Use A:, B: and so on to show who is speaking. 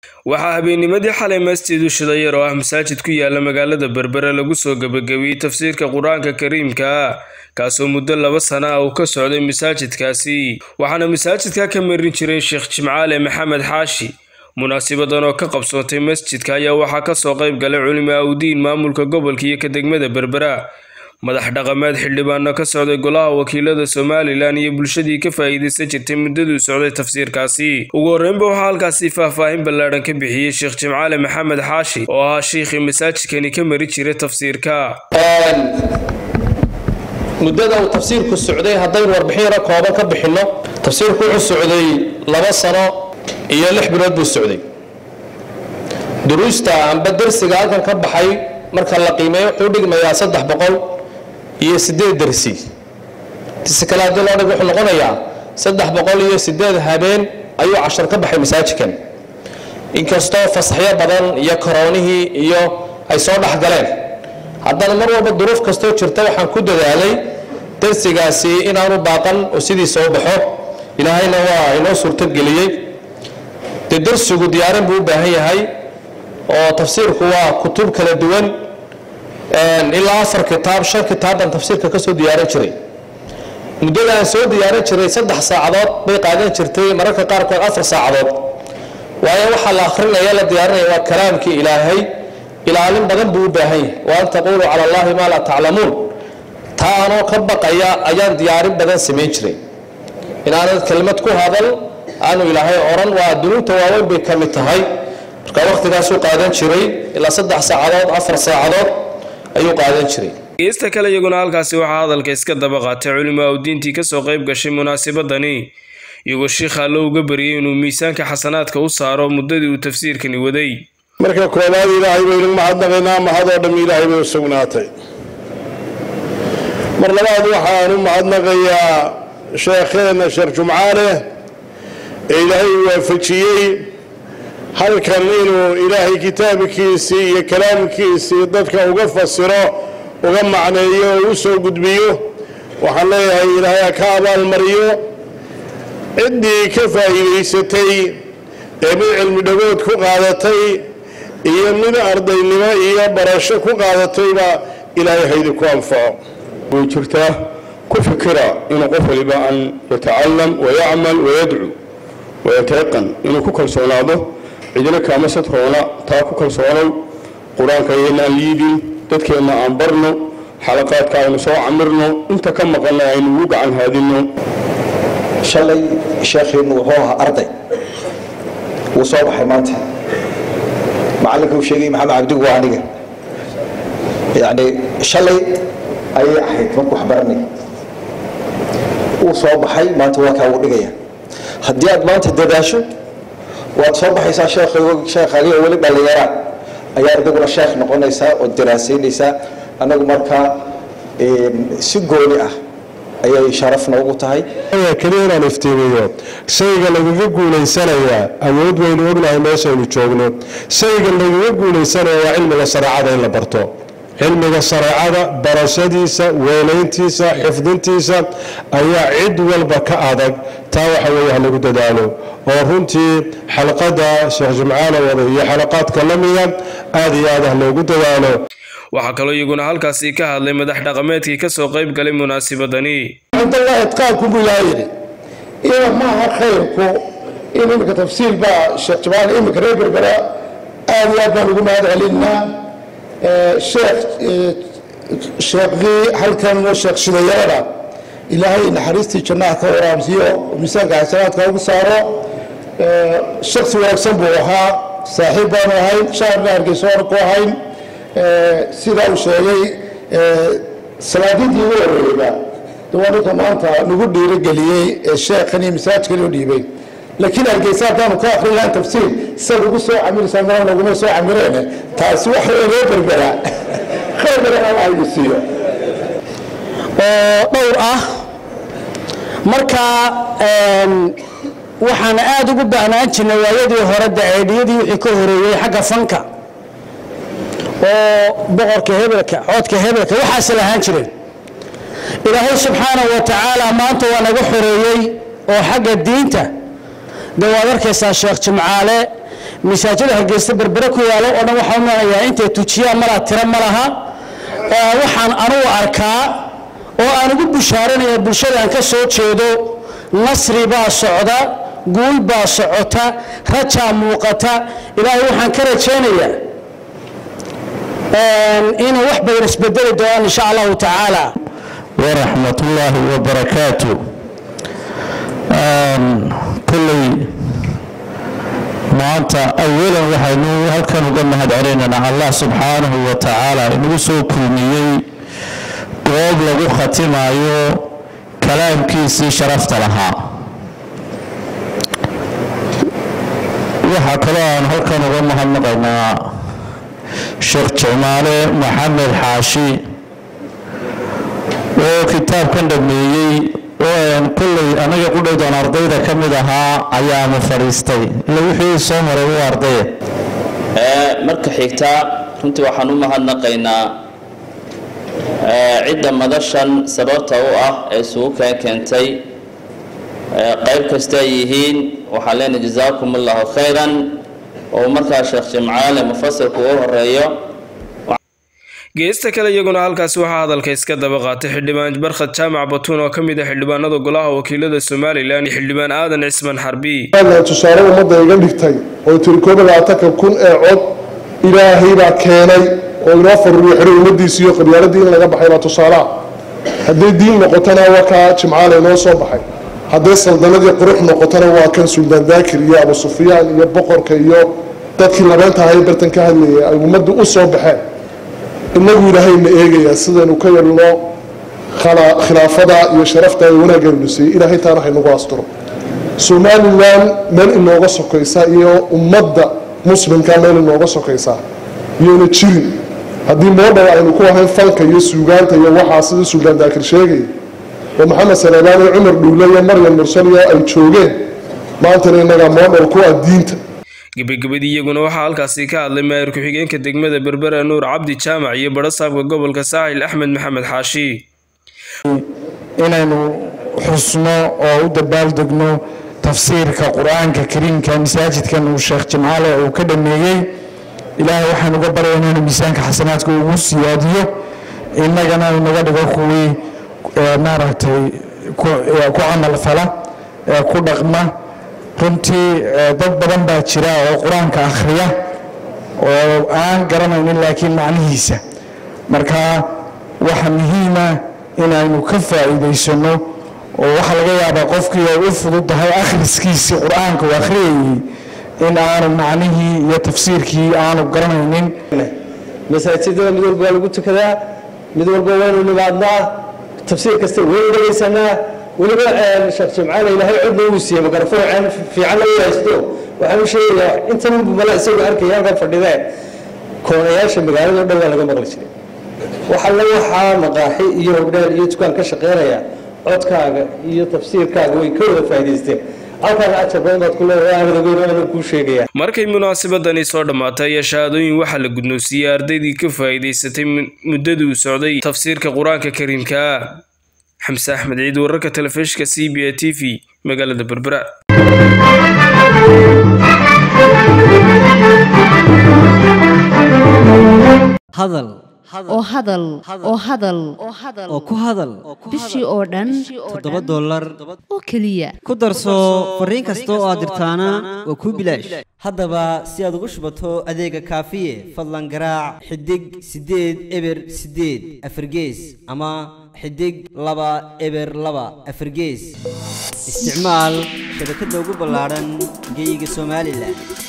A: waxaa habeennimadii xalay masjid ushidayar oo ah masaajid ku yaala magaalada berbere lagu soo gebagabiyey tafsiirka qur-aanka kariimka kaasoo muddo laba sana ah uu ka socday masaajidkaasi waxaana masaajidka ka marin jiray sheekh jimcaale maxamed xaashi munaasibadan oo ka qabsootay masjidka ayaa waxaa kasoo qayb galay culimo awdiin maamulka gobolka iyo ka degmada berbera madax dhaqameed xildhibaano ka socday golaha wakiilada somalilan iyo bulshadii ka faa'iidaysan jirtay muddaduu socday tafsiirkaasi ugu horreynba waxaa halkaasi faahfaahin ballaadhan ka bixiyey sheekh jimcaale maxamed xaashi oo ahaa shiikhii masaajidkani ka mari jiray tafsiirka
B: muddada uu tafsiirku socday haddaynu warbixin yaro kooban ka bixinno tafsiirku wuxuu socday laba sano iyo lix bilood buu socday duruusta amba dersiga halkan ka baxay marka la qiimeeyo wuxuu dhigmayaa saddex boqol iyo sideed dersi si kale haddii loo dhig wuxuu noqonayaa saddex boqol iyo sideed habeen ayuu cashar ka baxay masaajidkan inkastoo fasaxyo badan iyo koroonihii iyo ay soo dhex galeen haddana mar walba duruuf kastoo jirta waxaan ku dadaalay darsigaasi inaanu baaqan oo sidiisa u baxo ilaahayna waa inoo suurtogeliyey dee darsigu diyaarin buu u baahan yahay oo tafsiirku waa kutub kala duwan ilaa afar kitaab shan kitaab baan tafsiirka ka soo diyaarin jiray muddada aan soo diyaarin jiray saddex saacadood bay qaadan jirtay mararka qaarkood afar saacadood waayo waxaa la akhrinaya la diyaarinaya waa kalaamkii ilaahay ilaalin badan buu u baahan yahay wa an taquuluu cala allahi maa laa taclamuun taa anoo ka baqaya ayaan diyaarin badan samayn jiray inaanad kelmad ku hadal aanu ilaahay odhan waa dunuubta waaweyn bay ka mid tahay marka wakhtigaasuu qaadan jiray ilaa saddex saacadood afar saacadood ayuu qaadan jiray
A: geesta kale iyaguna halkaasi waxaa hadalka iska daba qaatay culimo awdiintii kasoo qayb gashay munaasabadani iyagoo shiikha allo uga baryay inuu miisaanka xasanaadka u saaro muddadii uu tafsiirkani waday
C: marka koobaad ilaahay baynu mahadnaqaynaa mahadoo dham ilaahay bay u sugnaatay mar labaad waxaan u mahadnaqayaa sheekheenna sheekh jumcaale ee ilaahay u waafajiyey halkan inuu ilaahay kitaabkiisii iyo kalaamkiisii dadka uga fasiro uga macneeyo oo u soo gudbiyo waxaan leeyahay ilaahay ha ka abaalmariyo ciddii ka faa'iidaysatay ee mid cilmi dhagood ku qaadatay iyo mid ardaynimo iyo barasho ku qaadatayba ilaahay haydi ku anfaco
D: way jirtaa ku fikira inuu qof waliba an yatacalam wayacmal wayadcu wayatayaqan inuu ku kalsoonaado cidina kaama sadroona taa ku kalsoonow qur-aanka ayayna aan liidin dadkeenna aan barno xalaqaadka aynu soo camirno inta ka maqanna aynu ugu gacan haadinno
E: shalay sheekhiinnu wuxuu ahaa arday wuu soo baxay maanta macallinka uu sheegay maxamed cabdigu waa aniga yacni shalay ayay ahayd marku wax baranay wuu soo baxay maanta waa kaa ugu dhigaya haddii aad maanta dadaasho waad soo baxaysaa sheekhaagii oo weli dhallinyara ayaa adiguna sheekh noqonaysaa oo daraasaynaysaa annagu markaa si gooni ah ayay sharaf noogu tahay
C: keliya inaan iftiimiyo shayga lagaga guulaysanayaa awood waynu ognahay meeshaynu joogno shayga lagaga guulaysanaya waa cilmiga shareecada in la barto cilmiga shareecada barashadiisa weynayntiisa xifdintiisa ayaa cid walba ka adag taa waxa weeye ha lagu dadaalo oo runtii xalqadda sheekh jimcaale wada iyo xalaqaadka la mida aada iyo aad ah loogu dadaalo
A: waxaa kaloo iyaguna halkaasi ka hadlay madax dhaqameedkii kasoo qayb galay munaasibadani
F: cindallahi itqaanku buu ilaaha yidhi ina maaha khayrku in iminka tafsiir baa sheekh jamaal iminka reer berbera aad iyo aad baan ugu mahad celinaa sheekh sheekhdii halkan sheekh shidayarada ilaahay naxariistii jannaha ka waraamsiyo miisaanka xasanaadka ugu saaro shaksi wanaagsan buu ahaa saaxiib baanu ahayn shaarna hargeysoona ku ahayn sidaa uu sheegay salaadidii ugu horeeyba waa ninka maanta nagu dhiirogeliyey ee sheekhan iyo masaajkan u dhiibay laakiin hargeysa haddaanu ka akrin lahayn tafsiir isaga ugu soo camiraysaa mara naguma soo camireene taasi waxa loo berbera khayr badan alla haynu siiyo
G: oo dhowr ah marka waxaana aada ugu baahnaan jirnay waayadii hore daceedhiyadii wixii ka horeeyey xagga fanka oo boqorka hebelka coodka hebelka waxaase lahaan jireen ilaahay subxaanahu wa tacaala maanta waa naga xoreeyey oo xagga diinta dee waad arkaysaa sheekh jimcaale masaajida hargeysa berbere ku yaalo oo dhan waxaan umanayaa intay tujiyaan malaa tiro ma laha oo waxaan anugu arkaa oo aan ugu bushaaranaya bulshadaan ka soo jeedo nasri baa socda guul baa socota rajaa muuqata ilaahay waxaan ka rajaynayaa inuu wax badan isbedeli doonaan insha allahu tacaala
H: waraxmat ullaahi wabarakaatu kulley maanta awalan waxaynu halkan uga mahad celinaynaa allah subxaanahu wa tacaala inagu soo kulmiyey goob lagu khatimayo kalaamkiisii sharafta lahaa waxaa kaloo aan halkan uga mahadnaqaynaa sheekh jamaale maxamed xaashi oo kitaabkan dhameeyey kulley anaga qudhowdan ardayda ka mid ahaa ayaama fadhiistay ila wixii soo maray u ardaya
I: marka xigta runtii waxaan u mahadnaqaynaa cidda madashan sababta u ah ee isugu keen keentay qayb kasta ay yihiin waxaan leenahay jazaakum allahu khayran oo markaa sheekh jimcaale mufasirku u horeeyo
A: geesta kale iyaguna halkaasi waxaa hadalka iska daba qaatay xildhibaan barkhad jaamac batuun oo ka mid ah xildhibaanada golaha wakiilada somalilan iyo xildhibaan aadan cismaan xarbi
F: tusaale ummadda iga dhigtay oo tiri koob iyo labaatanka kun ee cod ilaahay baa keenay oo inoo faruriyo xidhay ummadiisi iyo qabyaaladii in laga baxay baa tusaalaha hadday diin noqotona waa kaa jimcaale inoo soo baxay hadday saldanadii qurux noqotona waa kan suldaan daakir iyo abu sufyaan iyo boqorka iyo dadkii labeenta ahay bartan ka hadlayay ay ummaddu u soo baxeen inagu ilaahayna eegayaa sidaynu ka yelno khilaafada iyo sharafta ee wanaagaynu siiyey ilaahay taana haynagu asturo somalilan meel inooga sokaysa iyo ummadda muslimka meel inooga sokaysa iyona jirin haddii moodhow aynu ku ahayn falka iyo suugaanta iyo waxaa sidii suldaan daakir sheegaya oo maxamed saleebaan iyo cumar dhuule iyo maryam mursal iyo ay joogeen maantana innagaa moodhow ku ah diinta
A: gebagabadii iyaguna waxaa halkaasi ka hadlay maayir ku-xigeenka degmada berbera nuur cabdi jaamac iyo badhasaabka gobolka saaxil axmed maxamed xaashi
J: inaynu xusno oo u dabaaldegno tafsiirka qur-aanka kariimka masaajidkan uu sheekh jimcaale uu ka dhameeyey ilaahay waxaan uga baryaynaa inuu miisaanka xasanaadka ugu siyaadiyo innagana inaga dhigo kuwii maaragtay ku camal fala ku dhaqma runtii dad badan baa jira oo qur-aanka akhriya oo aan garanaynin laakiin macnihiisa marka waxa muhiima inaynu ka faa'iidaysano oo waxaa laga yaabaa qofkii ay u fududahay akhriskiisii qur-aanka uu akhriyayey in aanu macnihii iyo tafsiirkii aanu garanaynin
K: masaajidada mid walba waa lagu tukadaa mid walba waynu nimaadnaa tafsiir kasta waynu dhegaysanaa weliba sheekh jimcaale ilaahay codna uu siiyey mikrofon fiican la haysto waxaan u sheegayaa intan mala isagoo arkaya halkan fadhidee koonayaasha magaalada o dhan waa laga maqli jiray waxalla waxaa maqaaxi iyo hogdhaal iyo dukaan ka shaqeynaya codkaaga iyo tafsiirkaaga way ka wada faa'idaysteen halkaana ajar badan baad ku leedahay aanad ogeyn aanan kuu sheegaya
A: markay munaasabadani soo dhammaatay ayaa shahaadooyin waxaa la gudnoonsiiyey ardaydii ka faa'iidaysatay muddadii uu socday tafsiirka qur-aanka kariimka xamse axmed ciid wararka telefishinka c b a t v magaalada berbera
L: hadal
M: oo hadal oo hadal
L: oo ku hadal
M: bishii oo dhan
L: toddoba dollar
M: oo keliya
L: ku darso fariin kasta oo aad dirtaana waa kuu bilaash haddaba si aad ugu shubato adeega kaafiye fadlan garaac xidig siddeed eber siddeed afargees ama xidig laba eber laba afargees isticmaal shabakadda ugu ballaadhan geeyiga somalilan